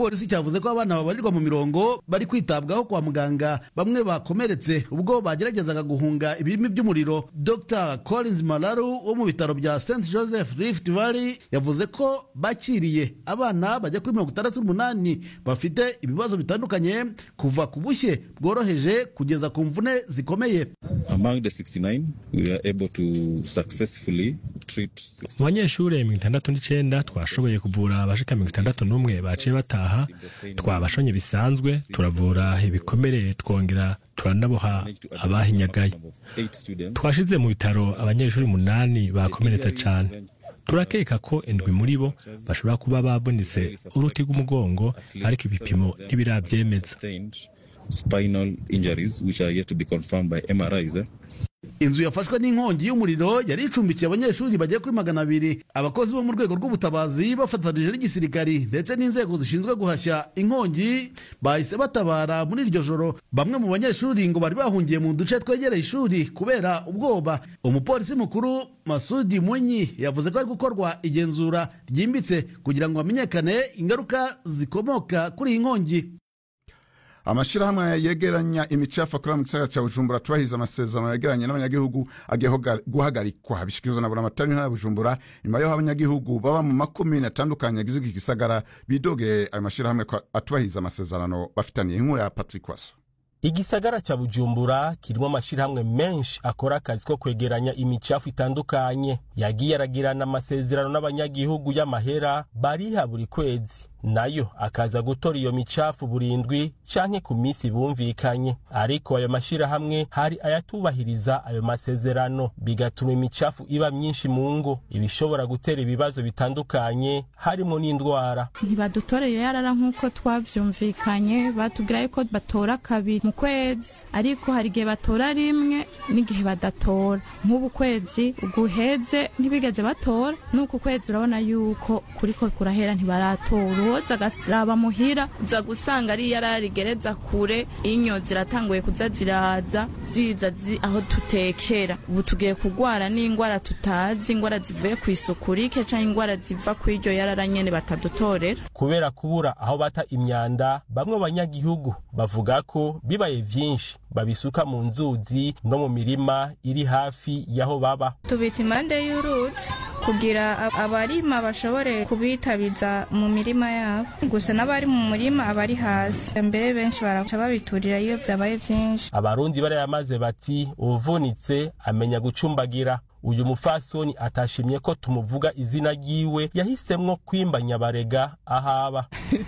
igipolisi cyavuze ko abana babarirwa mu mirongo bari kwitabwaho kwa muganga bamwe bakomeretse ubwo bageragezaga guhunga ibirimi by'umuriro dr collins malaru wo mu bitaro bya st joseph rift valley yavuze ko bakiriye abana bajya kuri mirongo itandatu n'umunani bafite ibibazo bitandukanye kuva ku bushye bworoheje kugeza ku mvune zikomeye Among the 69, we are able to successfully treat mu banyeshuri mirongo itandatu n'icyenda twashoboye kuvura abashika mirongo itandatu n'umwe baciye bataha twabashonye bisanzwe turavura ibikomere twongera turanaboha abahinyagaye twashize mu bitaro abanyeshuri umunani bakomeretse cyane turakeka ko indwi muri bo bashobora kuba babonetse uruti rw'umugongo ariko ibipimo ntibirabyemeza spinal injuries which are yet to be confirmed by MRIs. Eh? inzu yafashwe n'inkongi y'umuriro yari icumbikiye abanyeshuri bagera kuri magana abiri abakozi bo mu rwego rw'ubutabazi bafatanije n'igisirikari ndetse n'inzego zishinzwe guhashya inkongi bahise batabara muri iryo joro bamwe mu banyeshuri ngo bari bahungiye mu duce twegereye ishuri kubera ubwoba umupolisi mukuru masudi munyi yavuze ko ari gukorwa igenzura ryimbitse kugira ngo hamenyekane ingaruka zikomoka kuri iyi nkongi amashyirahamwe yegeranya imicafu akorera mu gisagara cya bujumbura tubahiriza amasezerano yegeranye n'abanyagihugu agiye guhagarikwa bishyikirizwa na buramatari ntara ya bujumbura nyuma y'aho abanyagihugu baba mu makomine atandukanye agize iki gisagara bidogeye ayo mashyirahamwe ko atubahiriza amasezerano bafitaniye inkuru ya patrick waso igisagara cya bujumbura kirimo amashyirahamwe menshi akora akazi ko kwegeranya imicafu itandukanye yagiye aragirana amasezerano n'abanyagihugu y'amahera bariha buri kwezi nayo akaza gutora iyo micafu burindwi canke ku minsi bumvikanye ariko ayo mashyirahamwe hari ayatubahiriza ayo masezerano bigatuma imicafu iba myinshi mu ngo ibishobora gutera ibibazo bitandukanye harimo n'indwara ntibadutoreye yarara nk'uko twavyumvikanye batubwira yuko batora kabiri mu kwezi ariko hari igihe batora rimwe n'igihe badatora nk'ubu kwezi guheze ntibigeze batora n'uku kwezi urabona yuko kuriko kurahera ntibaratora uwoza agasaba muhira uza gusanga ari yararigereza kure inyo ziratanguye kuza ziraza ziza zi aho tutekera ubu tugiye kugwara n'ingwara tutazi ingwara zivuye ku isuku rike canke ingwara ziva ku iryo yarara nyene batadutorera kubera kubura aho bata imyanda bamwe banyagihugu bavuga ko bibaye vyinshi babisuka mu nzuzi no mu mirima iri hafi y'aho baba tubita impande y'uruzi kugira abarima bashobore kubitabiza mu mirima yabo gusa n'abari mu murima abari hasi mbere benshi baraca babiturira iyo byabaye byinshi abarundi barayamaze bati uvunitse amenya gucumbagira uyu mufasoni atashimye ko tumuvuga izina ryiwe yahisemwo kwimba nyabarega ahaba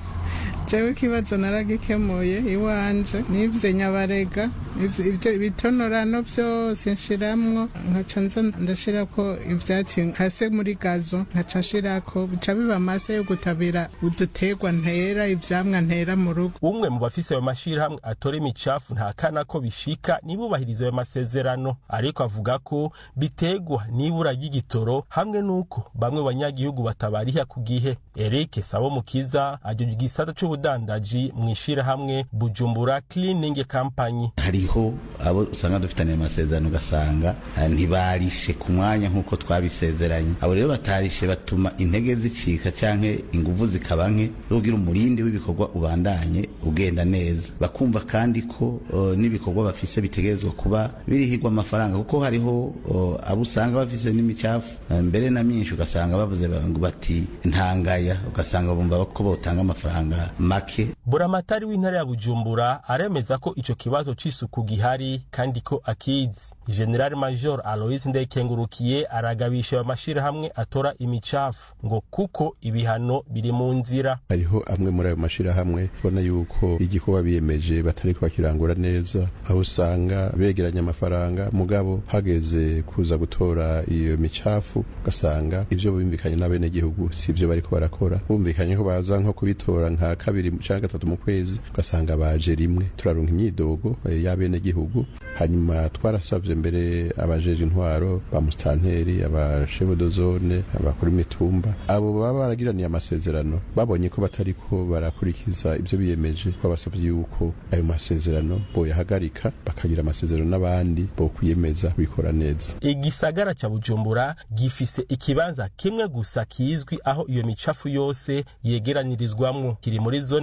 jewe ikibazo naragikemuye iwanje nivye nyabarega ivyo ibitonorano vyose nshiramwo nkaca nza ndashirako ivyatsi hase muri gazo nkaca nshirako bica biba amase yo gutabira uduterwa ntera ivyamwa ntera mu rugo umwe mu bafise ayo mashirahamwe atora imicafu ntakana ko bishika nibubahiriza ayo masezerano ariko avuga ko bitegwa n'ibura ry'igitoro hamwe n'uko bamwe banyagihugu batabariha ku gihe Eric Sabo Mukiza ajya igisata c'ubudandaji mu ishirahamwe Bujumbura Cleaning Company hariho abo usanga dufitaniye amasezerano ugasanga ntibarishe ku mwanya nk'uko twabisezeranye abo rero batarishe batuma intege zicika canke inguvu zikaba nke zogira umurindi w'ibikorwa ubandanye ugenda neza bakumva kandi ko uh, n'ibikorwa bafise bitegerezwa kuba birihirwa amafaranga kuko hariho uh, abo usanga bafise n'imicafu uh, mbere na myinshi ugasanga bavuze ngo bati ntangaya ugasanga bumva ko botanga amafaranga make buramatari w'intara ya bujumbura aremeza ko ico kibazo c'isuku gihari kandi ko akizi general major alois ndekengurukiye aragabisha ayo mashirahamwe atora imicafu ngo kuko ibihano biri mu nzira hariho amwe muri ayo mashirahamwe ubona yuko igikorwa biyemeje batariko bakirangura neza aho usanga begeranya amafaranga mugabo hageze kuza gutora iyo micafu ugasanga ivyo bumvikanye n'abenegihugu si ivyo bariko barakora bumvikanye ko baza nko kubitora nka kabiri canke gatatu mu kwezi ugasanga baje rimwe turaronka imyidogo y'abenegihugu hanyuma twarasavye mbere abajeje intwaro ba mustanteri abashebodozone abakora imitumba abo baba baragiraniye amasezerano babonye ko batariko barakurikiza ivyo biyemeje babasavye yuko ayo masezerano boyahagarika bakagira amasezerano n'abandi bo kwiyemeza kubikora neza igisagara ca bujumbura gifise ikibanza kimwe gusa kizwi aho iyo micafu yose yegeranirizwamwo kiri muri zone